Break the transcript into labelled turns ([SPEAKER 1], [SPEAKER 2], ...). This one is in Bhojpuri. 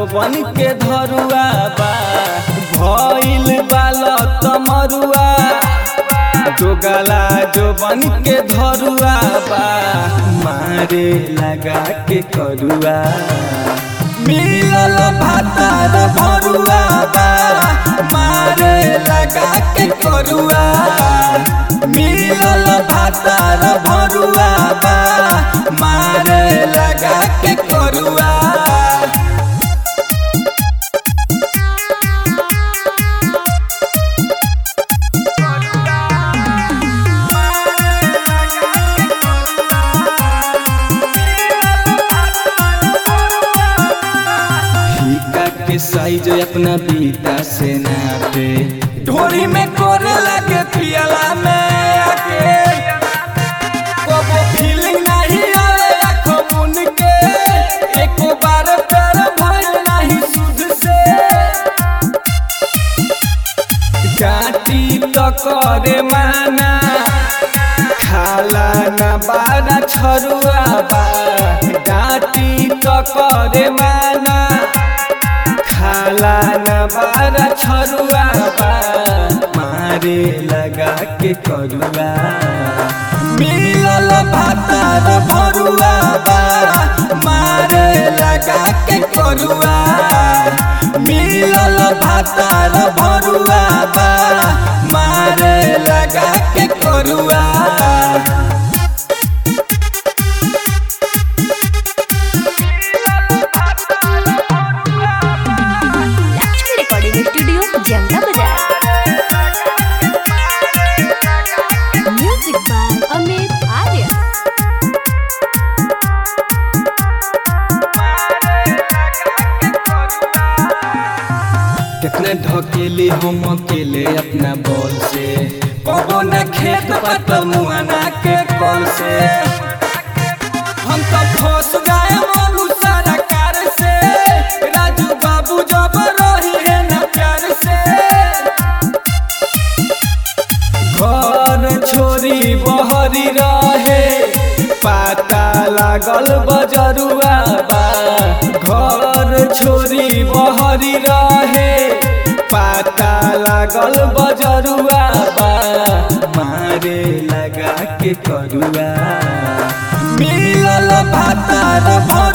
[SPEAKER 1] बन के धरुआ बा भइल बाल तमरुआ जोगला जो बन के धरुआ बा मारे लगा के करुआ मिलल भातार भरुआ बा मारे लगा के करुआ मिलल भातार भरुआ बा मारे लगा के करुआ फीका के साइज अपना बीता से नापे ढोरी में कोरे लगे पियला में आके कबो फीलिंग नहीं आवे आँखों मुन के एक बार प्यार भइल नहीं सुध से जाति तो करे माना खाला ना बारा छरुआ बा डाटी तो करे माना खाला ना बारा छरुआ बा मारे लगा के करुआ मिलल भातार भरुआ बा मारे लगा के करुआ मिलल भातार भरुआ बा मारे लगा के करुआ
[SPEAKER 2] लक्ष्मी रिकॉर्डिंग स्टूडियो जमना बाजार म्यूजिक बाय अमित आर्य
[SPEAKER 1] कितने ढकेले हम अकेले अपना बॉल से कबो न खेत पत मुआना के कॉल से हम तो फंस गए मनु सारा कार से राजू बाबू जब रही है न प्यार से घर छोरी बहरी रहे पाता लागल बजरुआ बा घर छोरी बहरी रहे पाता लागल बजरुआ बा मारे लगा के करुआ मिलल भातार भर